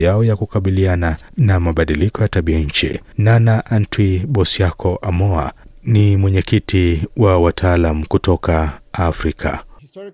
yao ya kukabiliana na mabadiliko ya tabia nchi. Nana Antwi Bosiako Amoa ni mwenyekiti wa wataalam kutoka Afrika.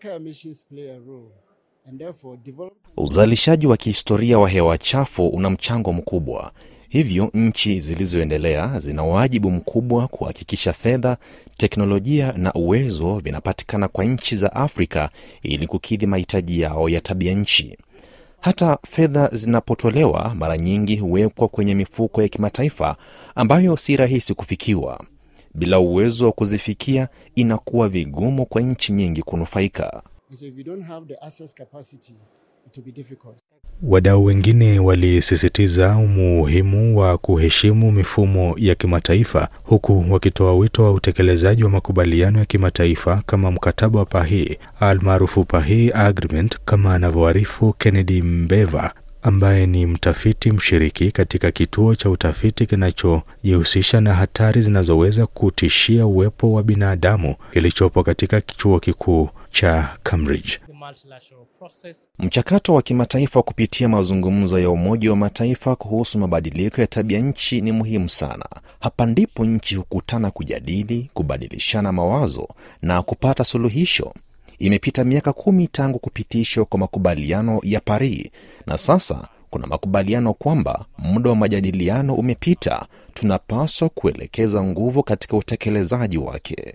Uzalishaji wa kihistoria wa hewa chafu una mchango mkubwa. Hivyo nchi zilizoendelea zina wajibu mkubwa kuhakikisha fedha, teknolojia na uwezo vinapatikana kwa nchi za Afrika ili kukidhi mahitaji yao ya tabia nchi. Hata fedha zinapotolewa, mara nyingi huwekwa kwenye mifuko ya kimataifa ambayo si rahisi kufikiwa. Bila uwezo wa kuzifikia, inakuwa vigumu kwa nchi nyingi kunufaika. Wadau wengine walisisitiza umuhimu wa kuheshimu mifumo ya kimataifa huku wakitoa wito wa utekelezaji wa makubaliano ya kimataifa kama mkataba wa Paris almaarufu Paris Agreement, kama anavyoarifu Kennedy Mbeva ambaye ni mtafiti mshiriki katika kituo cha utafiti kinachojihusisha na hatari zinazoweza kutishia uwepo wa binadamu kilichopo katika chuo kikuu cha Cambridge. Mchakato wa kimataifa kupitia mazungumzo ya Umoja wa Mataifa kuhusu mabadiliko ya tabia nchi ni muhimu sana. Hapa ndipo nchi hukutana kujadili, kubadilishana mawazo na kupata suluhisho. Imepita miaka kumi tangu kupitishwa kwa makubaliano ya Paris na sasa kuna makubaliano kwamba muda wa majadiliano umepita. Tunapaswa kuelekeza nguvu katika utekelezaji wake.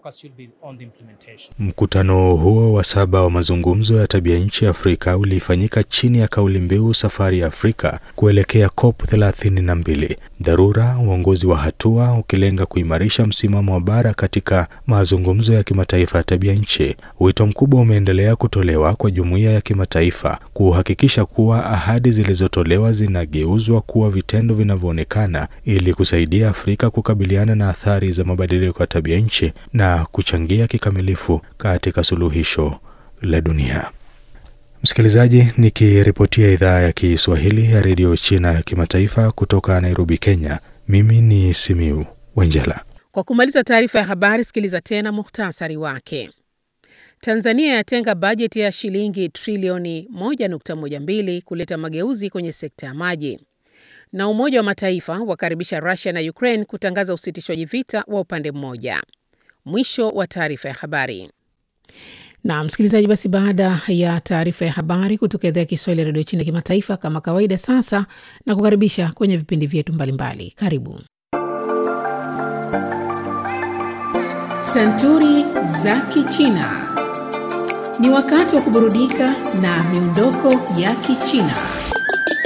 Mkutano huo wa saba wa mazungumzo ya tabia nchi Afrika ulifanyika chini ya kauli mbiu safari ya Afrika kuelekea COP 32, dharura uongozi wa hatua, ukilenga kuimarisha msimamo wa bara katika mazungumzo ya kimataifa ya tabia nchi. Wito mkubwa umeendelea kutolewa kwa jumuiya ya kimataifa kuhakikisha kuwa ahadi zilizotolewa zinageuzwa kuwa vitendo vinavyoonekana ili kusaidia Afrika kukabiliana na athari za mabadiliko ya tabia nchi na kuchangia kikamilifu katika suluhisho la dunia. Msikilizaji, nikiripotia idhaa ya Kiswahili ya redio China ya kimataifa kutoka Nairobi, Kenya, mimi ni Simiu Wenjela. Kwa kumaliza taarifa ya habari, sikiliza tena muhtasari wake. Tanzania yatenga bajeti ya shilingi trilioni 1.12 kuleta mageuzi kwenye sekta ya maji na Umoja wa Mataifa wakaribisha Rusia na Ukraine kutangaza usitishwaji vita wa upande mmoja. Mwisho wa taarifa ya habari. Na msikilizaji, basi baada ya taarifa ya habari kutoka idhaa ya Kiswahili ya redio China ya kimataifa, kama kawaida, sasa na kukaribisha kwenye vipindi vyetu mbalimbali. Karibu Santuri za Kichina. Ni wakati wa kuburudika na miondoko ya Kichina.